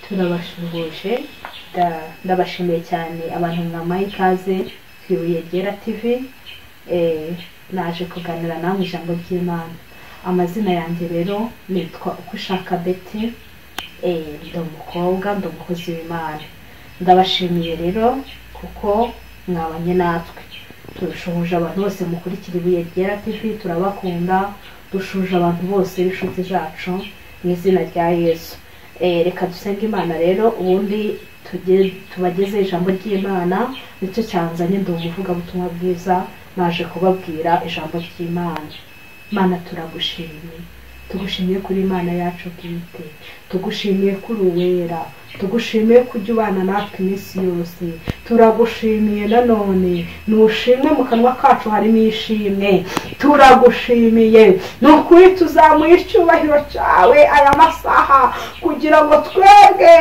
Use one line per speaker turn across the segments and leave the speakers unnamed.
turabasuhuje nda- ndabashimiye cyane abantu mwamaye ikaze ku ibuye ryera tv eh, naje kuganira namwe ijambo ry'imana amazina yanjye rero nitwa uko ushaka beti eh, ndi umukobwa ndi umukozi w'imana ndabashimiye rero kuko mwabanye natwe turashoboje abantu bose mukurikira ibuye ryera tv turabakunda dushuje abantu bose b'inshuti zacu mu izina rya yesu Eh, reka dusenge imana rero ubundi tuge- tubageze ijambo ry'imana nicyo cyanzanye ndi umuvugabutumwa bwiza naje kubabwira ijambo ry'imana mana turagushimiye tugushimiye kuri imana yacu bwite tugushimiye kuri uwera tugushimiye ko ujya ubana natwe iminsi yose turagushimiye nanone nushimwe mu kanwa kacu harimo ishimwe turagushimiye ni ukuri tuzamuye icyubahiro cyawe aya masaha kugira ngo twebwe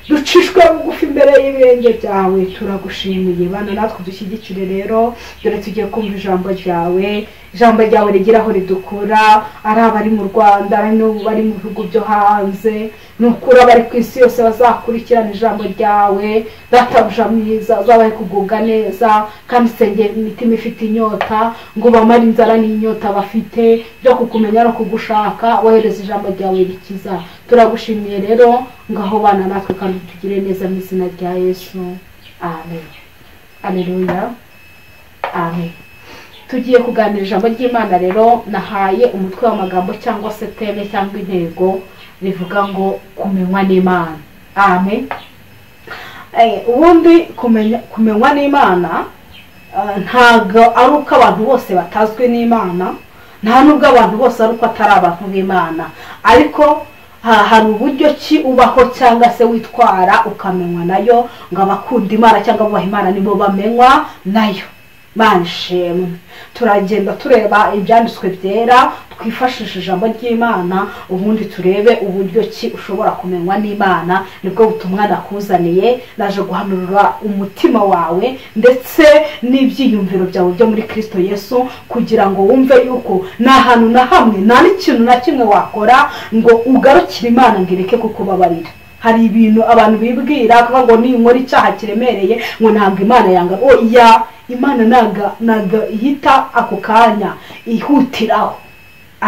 ducishwe bugufi imbere y'ibirenge byawe turagushimiye bana natwe dushyigikire rero dore tugiye kumva ijambo ryawe ijambo ryawe rigira aho ridukura ari abari mu rwanda ari n'abari mu bihugu byo hanze ni ukuri abari ku isi yose bazakurikirana ijambo ryawe databuja mwiza uzabahe kugubwa neza kandi isengera imitima ifite inyota ngo bamare inzara n'inyota bafite byo kukumenya no kugushaka wohereza ijambo ryawe rikiza turagushimiye rero ngaho bana natwe kandi tugire neza mu izina rya yesu amen aleluya amen tugiye kuganira ijambo ry'imana rero nahaye umutwe w'amagambo cyangwa se teme cyangwa intego rivuga ngo kumenywa n'imana amen Eh, ubundi kumenya kumenywa n'imana eh, ntabwo ari uko abantu bose batazwi n'imana nta n'ubwo abantu bose ari uko atari abantu b'imana ariko ha- hari uburyo ki ubaho cyangwa se witwara ukamenywa nayo ngo abakunda imana cyangwa abubaha imana nibo bamenywa nayo banshimwe turagenda tureba ibyanditswe byera twifashishe ijambo ry'imana ubundi turebe uburyo ki ushobora kumenywa n'imana nibwo butumwa nakuzaniye naje guhanurira umutima wawe ndetse n'ibyiyumviro byawe byo muri kirisito yesu kugira ngo wumve yuko nta hantu na hamwe nta n'ikintu na kimwe wakora ngo ugarukire imana ngo ireke kukubabarira hari ibintu abantu bibwira kuvuga ngo ninkora icyaha kiremereye ngo ntabwo imana yanga oya imana ntabwo ntabwo ihita ako kanya ihutiraho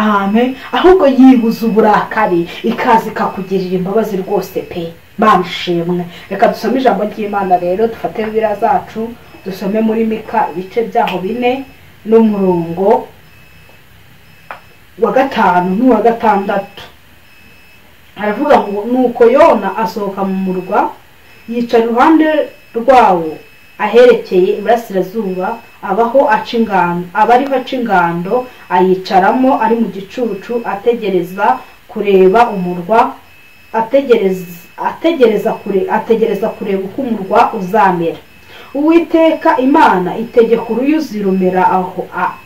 ahame ahubwo yibuza uburakari ikaza ikakugirira imbabazi rwose pe bamshimwe reka dusome ijambo ry'imana rero dufate bibiriya zacu dusome muri mika ibice byaho bine n'umurongo wa gatanu n'uwa gatandatu aravuga ngo nuko yona asohoka mu murwa yica iruhande rwawo aherekeye iburasirazuba abaho aca ingando aba ariho aca ingando ayicaramo ari mu gicucu ategereza kureba umurwa ategereza ategereza kure ategereza kureba uko umurwa uzamera uwiteka imana itegeka uruyuzi rumera aho a-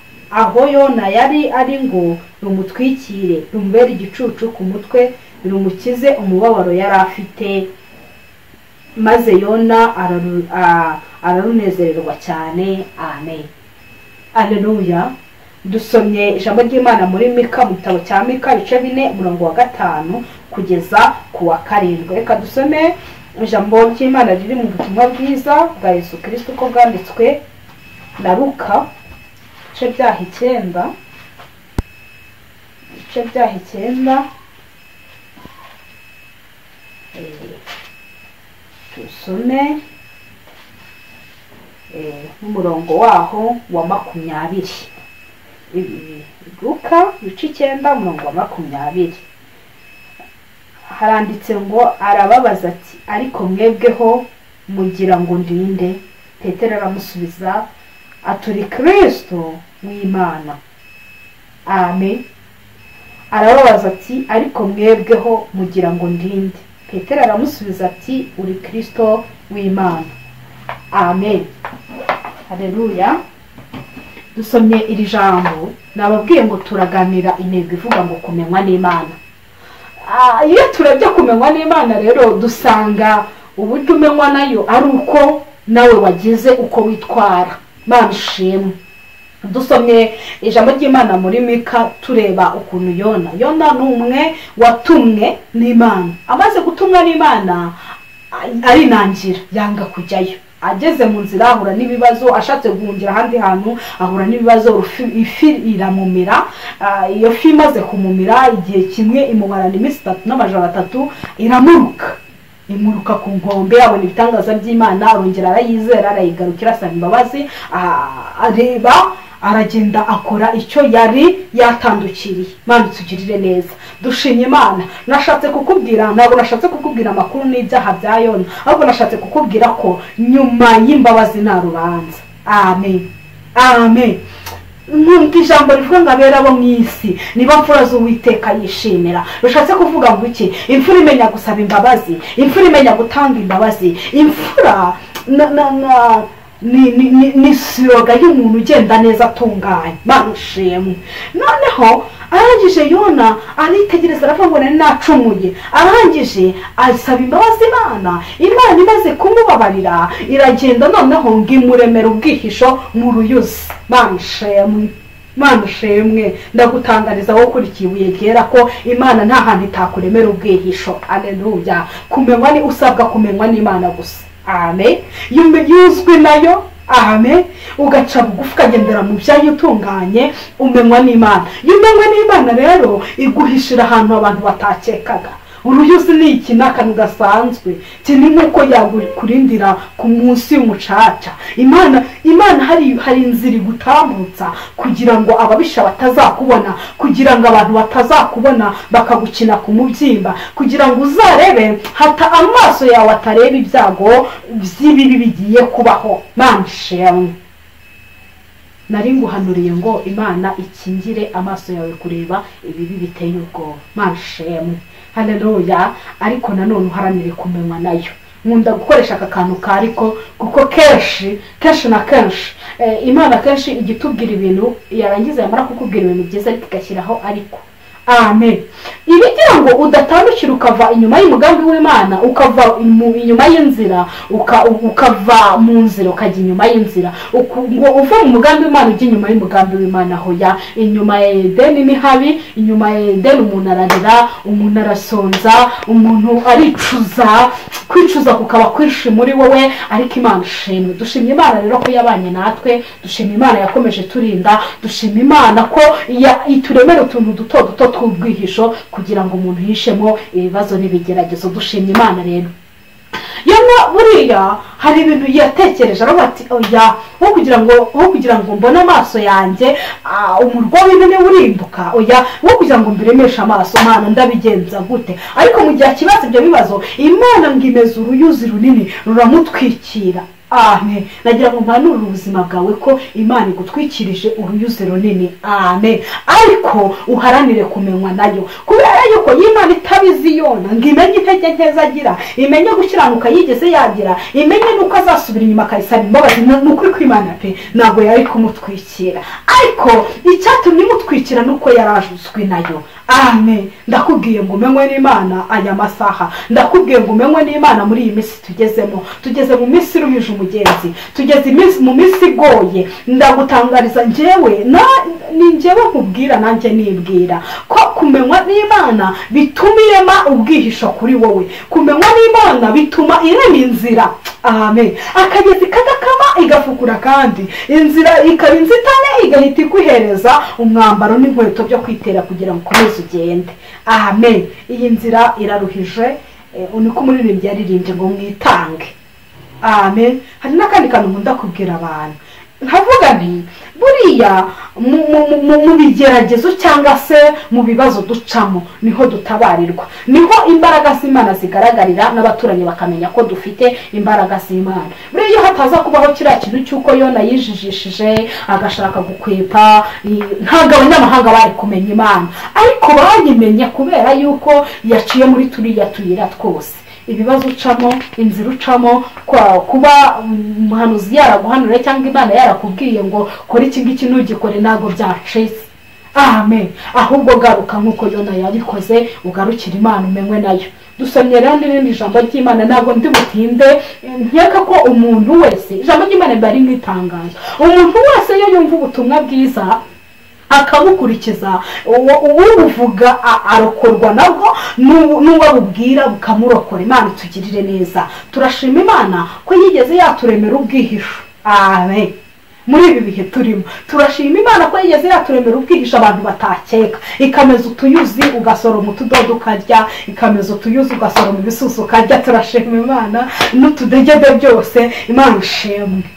aho yona yari ari ngo rumutwikire rumubere igicucu ku mutwe rumukize umubabaro yari afite maze yona araru- a- ararunezererwa cyane amen aleluya dusomye ijambo ry'imana muri mika mu gitabo cya mika ibice bine umurongo wa gatanu kugeza ku wa karindwi reka dusome ijambo ry'imana riri mu butumwa bwiza bwa yesu kirisito uko bwanditswe na luka ibice byaha icyenda ibice byaha icyenda Eh, tusome eh, n'umurongo waho wa makumyabiri Ibi- luka ibice icyenda umurongo wa makumyabiri haranditse ngo arababaza ati ariko mwebweho mugira ngo ndinde petero aramusubiza aturi kristo w'imana amen arababaza ati ariko mwebweho mugira ngo ndinde petero aramusubiza ati uri kristo w'imana amen hareruya dusomye iri jambo nababwiye ngo turaganira intego ivuga ngo kumenywa n'imana Ah, iyo turebye kumenywa n'imana rero dusanga uburyo umenywa nayo ari uko nawe wagize uko witwara mana ishimwe dusomye ijambo ry'imana muri mika tureba ukuntu yona yona ni umwe watumwe n'imana amaze gutumwa n'imana arinangira yanga kujyayo ageze mu nzira ahura n'ibibazo ashatse guhungira ahandi hantu ahura n'ibibazo ifi iramumira iyo fi imaze kumumira igihe kimwe imumarana iminsi itatu n'amajoro atatu iramuruka imuruka ku nkombe abona ibitangaza by'imana arongera arayizera arayigarukira asaba imbabazi areba aragenda akora icyo yari yatandukiriye mpamvu tugirire neza dushimye imana nashatse kukubwira ntabwo nashatse kukubwira amakuru n'ibyaha bya yona ahubwo nashatse kukubwira ko nyuma y'imbabazi nta rubanza amen amen nkunda ijambo rivuga ngo abera bo mu isi niba mfura z'uwiteka yishimira bishatse kuvuga ngo iki imfura imenya gusaba imbabazi imfura imenya gutanga imbabazi imfura na na na ni siroga y'umuntu ugenda neza atunganye barushimwe noneho arangije yona aritegereza aravuga ngo nari nacumuye arangije asaba imbabazi imana imana imaze kumubabarira iragenda noneho ngo imuremere ubwihisho mu ruyuzi barushimwe barushimwe ndagutangariza wowe ukurikiye ibuye ryera ko imana nta hantu itakuremera ubwihisho areruya kumenywa ni usabwa kumenywa n'imana gusa ame yuzwe nayo ame ugaca bugufi ukagendera mu byayo utunganye umenywa n'imana iyo umenywa n'imana rero iguhishira ahantu abantu batakekaga uruyuzi ni iki ni akantu gasanzwe kimwe nk'uko yakurindira ku munsi y'umucaca imana imana hari hari inzira igutambutsa kugira ngo ababisha batazakubona kugira ngo abantu batazakubona bakagukina ku mubyimba kugira ngo uzarebe hata amaso yawe atareba ibyago by'ibibi bigiye kubaho mpamvu nari nguhanuriye ngo imana ikingire amaso yawe kureba ibibi biteye ubwoba mpamvu hareruya ariko nanone uharanire kumenywa nayo nkunda gukoresha aka kantu ka ariko kuko kenshi kenshi na kenshi imana kenshi ijya itubwira ibintu yarangiza yamara kukubwira ibintu byiza ariko igashyiraho ariko amen ibigira ngo udatandukira ukava inyuma y'umugambi w'imana ukava inyuma y'inzira ukava mu nzira ukajya inyuma y'inzira ngo uve mu mugambi w'imana ujya inyuma y'umugambi w'imana aho ya inyuma ya edeni ni habi inyuma ya edeni umuntu ararira umuntu arasonza umuntu aricuza kwicuza kukaba kwinshi muri wowe ariko imana ishimwe dushimye imana rero ko yabanye natwe dushima imana yakomeje turinda dushima imana ko ituremera utuntu duto duto tw'ubwihisho kugira ngo umuntu yishemo ibibazo n'ibigeragezo dushimye imana rero yamwe buriya hari ibintu yatekereje aravuga ati oya wowe kugira ngo wowe kugira ngo mbone amaso yanjye umurwa w'intebe urimbuka oya wowe kugira ngo mbiremeshe amaso mwana ndabigenza gute ariko mu gihe akibaza ibyo bibazo imana ngo imeze uruyuzi runini ruramutwikira ame nagira ngo mpanurire ubuzima bwawe ko imana igutwikirije uruyuzi runini ame ariko uharanire kumenywa nayo kubera yuko y'imana itabizi yona ngo imenye intege nkeza agira imenye gukiranuka yigeze yagira imenye n'uko azasubira inyuma akayisaba imbabazi ni ukuri kw'imana pe ntabwo yari kumutwikira ariko icyatumye imutwikira ni uko yarajuzwe nayo ame ndakubwiye ngo umenywe n'imana aya masaha ndakubwiye ngo umenywe n'imana muri iyi minsi tugezemo tugeze mu minsi iruhije umugenzi tugeze mu minsi igoye ndagutangariza njyewe ni njyewe nkubwira nanjye nibwira ko kumenywa n'imana bituma irema ubwihisho kuri wowe kumenywa n'imana bituma irema inzira ame akagezi kadakama igafukura kandi inzira ikaba inzitane igahita iguhereza umwambaro n'inkweto byo kwitera kugira ngo ukomeze ugende ame iyi nzira iraruhije niko umuririmbyi yaririmbye ngo mwitange ame hari n'akandi kantu nkunda kubwira abantu nkavuga nti buriya mu bigeragezo cyangwa se mu bibazo ducamo niho dutabarirwa niho imbaraga z'imana zigaragarira n'abaturanyi bakamenya ko dufite imbaraga z'imana buriya iyo hataza kubaho kiriya kintu cy'uko yona yijijishije agashaka gukwepa ntabwo abanyamahanga bari kumenya imana ariko bayimenye kubera yuko yaciye muri turiya tuyira twose ibibazo ucamo inzira ucamo kuba umuhanuzi yaraguhanura cyangwa imana yarakubwiye ngo kora iki ngiki ntugikore ntabwo byacitse amen ahubwo garuka nk'uko yona yabikoze ugarukire imana umenywe nayo dusomye rero n'irindi jambo ry'imana ntabwo ndi butinde eh, nkeka ko umuntu wese ijambo ry'imana riba ari nk'itangazo umuntu wese iyo yumva ubutumwa bwiza akabukurikiza uwo- uwubuvuga a- arokorwa nabwo n'uwo n'uwo abubwira bukamurokora imana itugirire neza turashima imana ko yigeze yaturemera ubwihisho amen muri ibi bihe turimo turashima imana ko yigeze yaturemera ubwihisho abantu batakeka ikameza utuyuzi ugasoroma utudodo ukarya ikameza utuyuzi ugasoroma ibisusu ukarya turashima imana n'utudegede byose imana ishimwe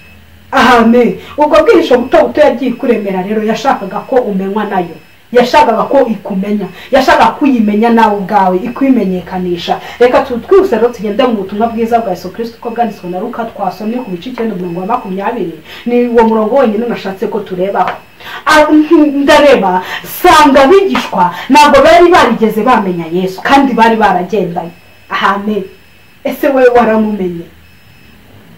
ahame ubwo bwihisho buto buto yagiye ikuremera rero yashakaga ko umenywa nayo yashakaga ko ikumenya yashakaga ko uyimenya nawe ubwawe ikwimenyekanisha reka tu- twihuse rero tugende mu butumwa bwiza bwa yesu kirisito ko bwanditswe na ruka twasomye ku bice icyenda umurongo wa makumyabiri ni uwo murongo wonyine nashatse ko turebaho Ah, mm, ndareba sanga abigishwa ntabwo bari barigeze bamenya yesu kandi bari baragendanye ahame ese wowe waramumenye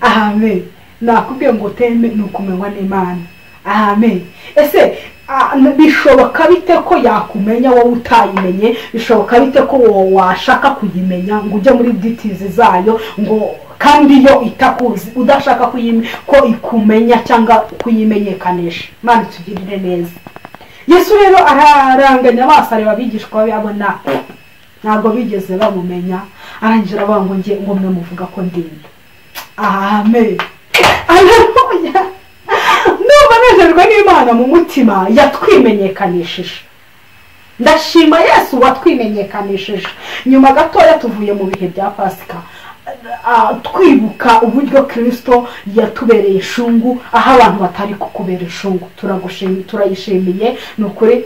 ahame nakubwiye ngo teme ni ukumenywa n'imana ahame ese ah, bishoboka bite ko yakumenya wowe utayimenye bishoboka bite ko wowe washaka kuyimenya ngo ujye muri ditizi zayo ngo kandi yo itakuzi udashaka kuyime- ko ikumenya cyangwa kuyimenyekanisha imana itugirire neza yesu rero araranganya amaso areba abigishwa be abona ntabwo bigeze bamumenya arangira avuga ngo nge ngo mwe muvuga ko ndinda amen aleluya ndumva nejejwe n'imana mu mutima yatwimenyekanishije ndashima yesu watwimenyekanishije nyuma gatoya tuvuye mu bihe bya pasika Ah, twibuka uburyo kirisito yatubereye ishungu aho abantu batari kukubera ishungu turagushimi- turayishimiye ni ukuri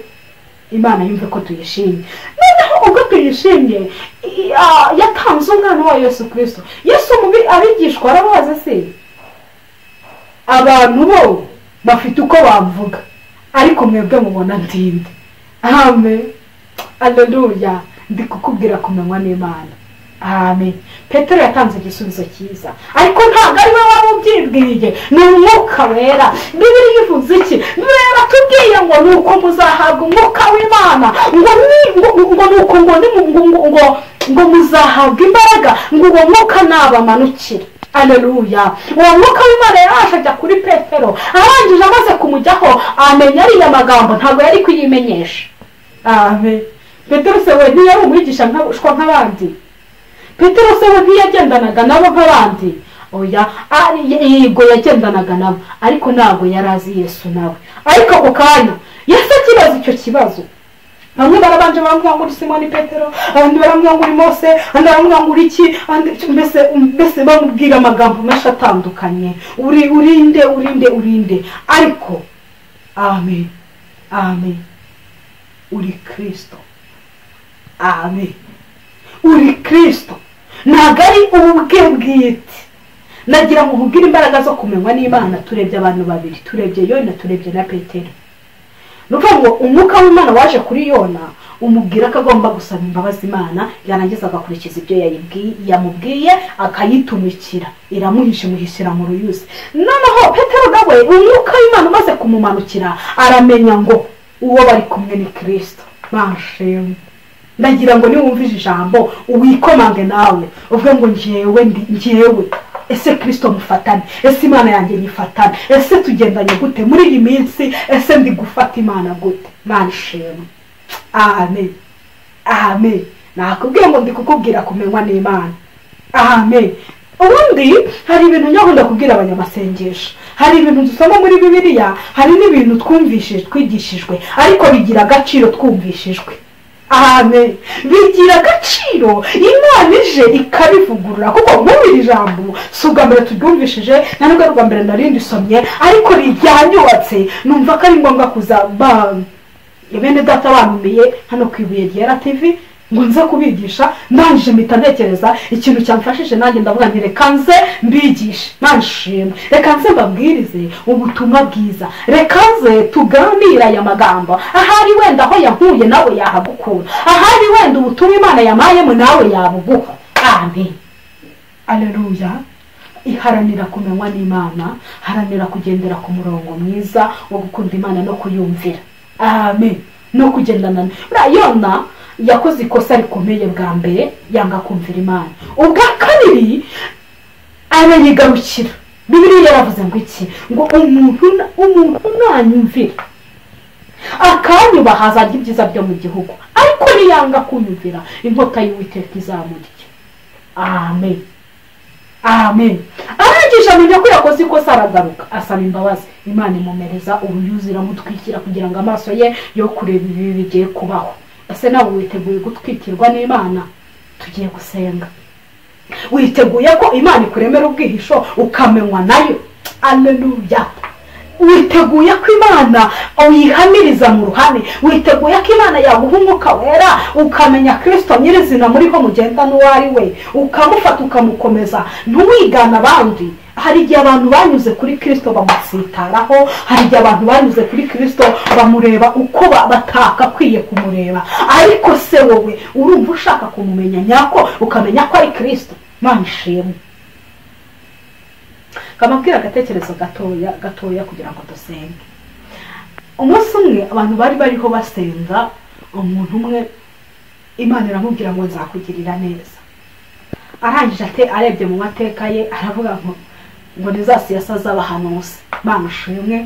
imana yumve ko tuyishimye noneho ubwo tuyishimye i- ah, yatanze umwana wa yesu kirisito yesu mubi abigishwa arabazi se abantu bo bafite uko bavuga ariko mwebwe mubona ndinde amen aleluya ndi kukubwira kumenywa n'imana amen petero yatanze igisubizo cyiza ariko ntabwo ari we wari ubyibwiriye ni umwuka wera bibiri ivuze iki bibiri batubwiye ngo ni uko muzahabwa umwuka w'imana ngo ni ngo ngo ni uko ngo ni mu- ngo ngo ngo ngo muzahabwa imbaraga ngo uwo mwuka nabamanukire aleluya uwo mwuka w'imana yaraje ajya kuri petero arangije amaze kumujyaho amenya ariya magambo ntabwo yari kuyimenyesha amen petero se we ntiyari umwigisha nkabushwa nk'abandi petero se we ntiyagendanaga nabo nk'abandi oya ah, yego yagendanaga nabo ariko ntabwo yari azi yesu nawe ariko ako kanya yesu akibaza icyo kibazo bamwe barabanje baramubwira ngo uri simoni petero abandi baramubwira ngo uri mose abandi baramubwira ngo uri iki abandi mbese mbese bamubwira amagambo menshi atandukanye uri urinde urinde urinde ariko amen amen uri kirisito amen uri kirisito ntabwo ari ubwe bwite nagira ngo nkubwire imbaraga zo kumenywa n'imana turebye abantu babiri turebye yona turebye na petero ni ukuvuga ngo umwuka w'imana waje kuri yona umubwira ko agomba gusaba imbabazi imana yarangiza agakurikiza ibyo yayibwi- yamubwiye akayitumikira iramuhisha imuhishyira mu ruyuzi noneho petero nawe umwuka w'imana umaze kumumanukira aramenya ngo uwo bari kumwe ni kirisito bashimwe ndagira ngo niwumvise ijambo wikomange nawe uvuge ngo njyewe ndi njyewe ese kirisito mufatane ese imana yanjye nyifatane ese tugendanye gute muri iyi minsi ese ndi gufata imana gute mana ishimwe amen amen nakubwiye ngo ndi kukubwira kumenywa n'imana amen ubundi hari ibintu nyaho ndakubwira abanyamasengesho hari ibintu dusoma muri bibiliya hari n'ibintu twumvishije twigishijwe ariko bigira agaciro twumvishijwe amen bigira agaciro imana ije ikabivugurura kuko muri iri jambo si ubwa mbere turyumvishije na nubwo ari ubwa mbere narindisomye ariko ryanyubatse numva ko ari ngombwa kuza ba- bene data banumiye hano ku ibuye ryera tv ngo nze kubigisha ndangije mpita ntekereza ikintu cyamfashije nanjye ndavuga nti reka nze mbigishe nanshimwe reka nze mbabwirize ubutumwa bwiza reka nze tuganire aya magambo ahari wenda aho yahuye nawe yahagukura ahari wenda ubutumwa imana yamayemo nawe yabuguha amen aleluya iharanira kumenywa n'imana haranira kugendera ku murongo mwiza wo gukunda imana no kuyumvira amen no kugendana na- buriya yona yakoze ikosa rikomeye bwa mbere yanga kumvira imana ubwa kabiri arayigarukira bibiriya yaravuze ngo iki ngo umuntu na- umuntu nanyumvira akanyuba hazajya ibyiza byo mu gihugu ariko niyanga kunyumvira inkota y'uwiteka izamurya amen amen arangije amenya ko yakoze ikosa aragaruka asaba imbabazi imana imumereza uruyuzi iramutwikira kugira ngo amaso ye yo kureba ibibi bigiye kubaho ese nawe witeguye gutwikirwa n'imana tugiye gusenga witeguye ko imana ikuremera ubwihisho ukamenywa nayo aleluya witeguye ko imana uyihamiriza mu ruhame witeguye ko imana yaguha umwuka wera ukamenya kirisito nyirizina muriho mugenda n'uwo ari we ukamufata ukamukomeza ntuwigane abandi hari igihe abantu banyuze kuri kirisito bamusitaraho hari igihe abantu banyuze kuri kirisito bamureba uko ba- batakakwiye kumureba ariko se wowe urumva ushaka kumumenya nyako ukamenya ko ari kirisito mana ishimwe kamabwira agatekerezo gatoya gatoya kugira ngo dusenge umunsi umwe abantu bari bariho basenga umuntu umwe imana iramubwira ngo nzakugirira neza arangije ate arebye mu mateka ye aravuga ngo ngo ntizasiyasa z'abahanuzi bamushimwe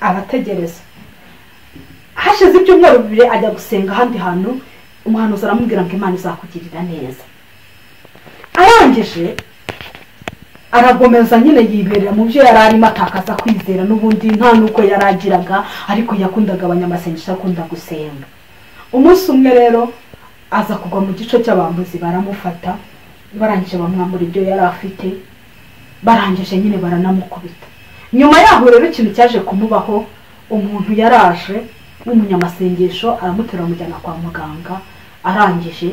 arategereza hashize ibyumweru bibiri ajya gusenga ahandi hantu umuhanuzi aramubwira ngo imana izakugirira neza arangije aragomeza nyine yiberera mu byo yari arimo atakaza kwizera n'ubundi nta n'uko yari agiraga ariko yakundaga abanyamasengesho akunda gusenga umunsi umwe rero aza kugwa mu gice cy'abambuzi baramufata barangije bamwambura ibyo yari afite barangije nyine baranamukubita nyuma yaho rero ikintu cyaje kumubaho umuntu yaraje w'umunyamasengesho aramuterura amujyana kwa muganga arangije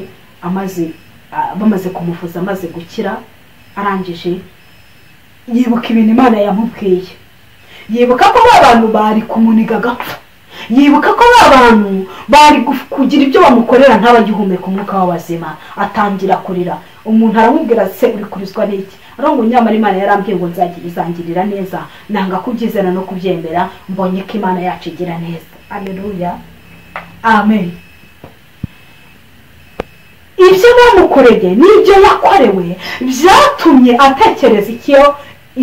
amaze a- bamaze kumuvuza amaze gukira arangije yibuka ibintu imana yamubwiye yibuka ko ba bantu bari kumuniga agapfa yibuka ko ba bantu bari guf- kugira ibyo bamukorera ntabagihumeka umwuka w'abazima atangira kurira umuntu aramubwira se uri kurizwa n'iki arongo nyamara imana yarambwiye ngo nzagira izangirira neza nanga kubyizera no kubyemera mbonye ko imana yacu igira neza aleluya amen ibyo bamukoreye n'ibyo yakorewe byatumye atekereza icyo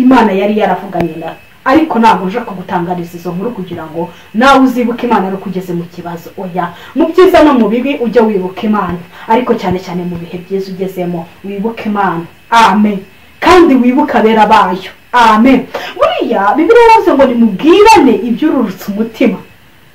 imana yari yaravuganye na ariko ntabwo nje kugutangariza izo nkuru kugira ngo nawe uzibuke imana ari ugeze mu kibazo oya mu byiza no mu bibi ujye wibuka imana ariko cyane cyane mu bihe byiza ugezemo wibuke imana amen kandi wibuke abera bayo amen buriya bibiri yavuze ngo nimubwirane ibyururutse umutima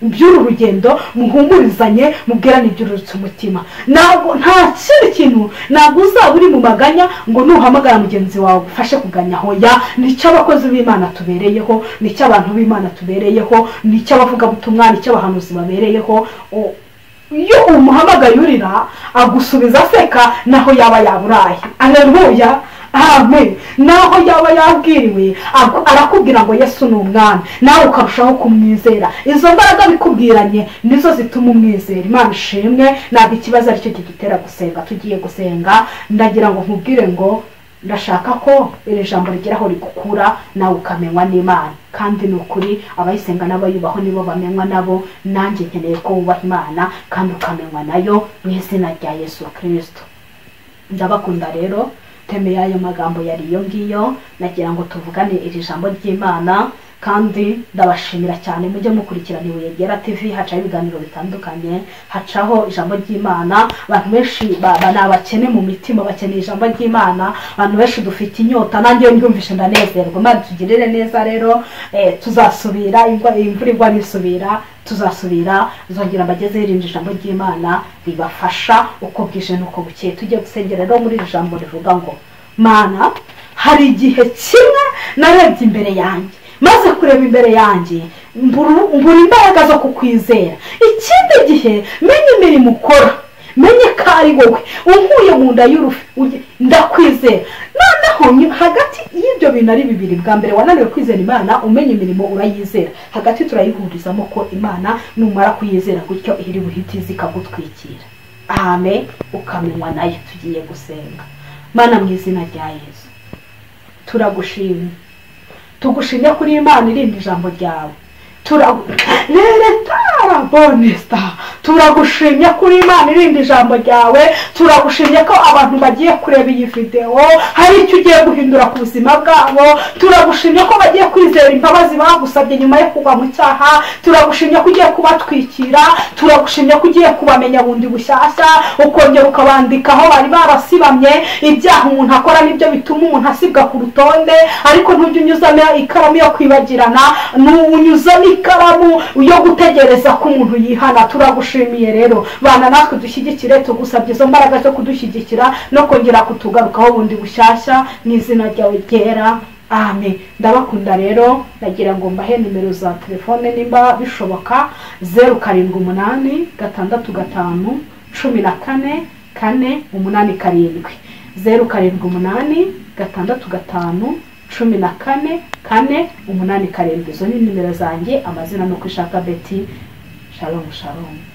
iby'uru rugendo muhumurizanye mubwirane iby'ururutse umutima ntabwo nta kindi kintu ntabwo uzaba uri mu maganya ngo nuhamagara mugenzi wawe ufashe kuganya hoya nicyo abakozi b'imana tubereyeho nicyo abantu b'imana tubereyeho nicyo abavugabutumwa nicyo abahanuzi babereyeho O- iyo umuhamagaye urira agusubiza aseka naho yaba yaburaye aleluya amen naho yaba yabwiriwe agu- arakubwira ngo yesu ni umwami nawe ukarushaho kumwizera izo mbaraga bikubwiranye nizo zituma umwizera imana ishimwe ntabwo ikibazo aricyo kidutera gusenga tugiye gusenga ndagira ngo nkubwire ngo ndashaka ko iri jambo rigira aho rigukura nawe ukamenywa n'imana kandi ni ukuri abayisenga n'abayubaho nibo bamenywa nabo nanjye nkeneye ko wubaha imana kandi ukamenywa nayo mu izina rya yesu kirisito ndabakunda rero teme y'ayo magambo yari iyo ngiyo nagira ngo tuvugane iri jambo ry'imana kandi ndabashimira cyane mujye mukurikirana ibuye ryera tv hacaho ibiganiro bitandukanye hacaho ijambo ry'imana abantu benshi ba- ba- ni abakene mu mitima bakeneye ijambo ry'imana abantu benshi dufite inyota nanjye iyo mbyumvishe ndanezerwa imana tugirire neza rero eh, tuzasubira imva- imvura igwa nisubira tuzasubira zongera bageze hirindwa ijambo ry'imana ribafasha uko bwije n'uko bukeye tujye gusengera rero muri iri jambo rivuga ngo mana hari igihe kimwe narebye imbere yanjye maze kureba imbere yanjye mburu mbura imbaraga zo kukwizera ikindi gihe menya imirimo ukora menye ko ari wowe unkuye mu nda y'urufi uge- ndakwizera noneho nyu- hagati y'ibyo bintu ari bibiri bwa mbere wananiwe kwizera imana umenya imirimo urayizera hagati turayihurizamo ko imana numara kuyizera gutyo ihiri buhiti zikagutwikira amen ukamenywa nayo tugiye gusenga mana mu izina rya yesu turagushimye tugushimye kuri imana irindi ijambo ryawe turagurere tarabonesta turagushimya ko uri imana irinda ijambo ryawe turagushimya ko abantu bagiye kureba iyi videwo hari icyo ugiye guhindura ku buzima bwabo turagushimya ko bagiye kwizera imbabazi bagusabye nyuma yo kugwa mu cyaha turagushimya ko ugiye kubatwikira turagushimya ko ugiye kubamenya bundi bushyashya ukongera ukabandikaho bari barasibamye ibyaha umuntu akora nibyo bituma umuntu asibwa ku rutonde ariko ntujye unyuzamo ikaramu yo kwibagirana unyuzamo ikaramu yo gutegereza ko umuntu yihana turagushimiye rero bana natwe dushyigikire tugusabye izo mbaraga zo kudushyigikira no kongera kutugarukaho bundi bushyashya mu izina ryawe ryera amen ndabakunda rero ndagira ngo mbahe nimero za telefone nimba bishoboka zeru karindwi umunani gatandatu gatanu cumi na kane kane umunani karindwi zeru karindwi umunani gatandatu gatanu cumi na kane kane umunani karindwi izo ni nimero zanjye amazina ni uko ishaka beti shalom shalom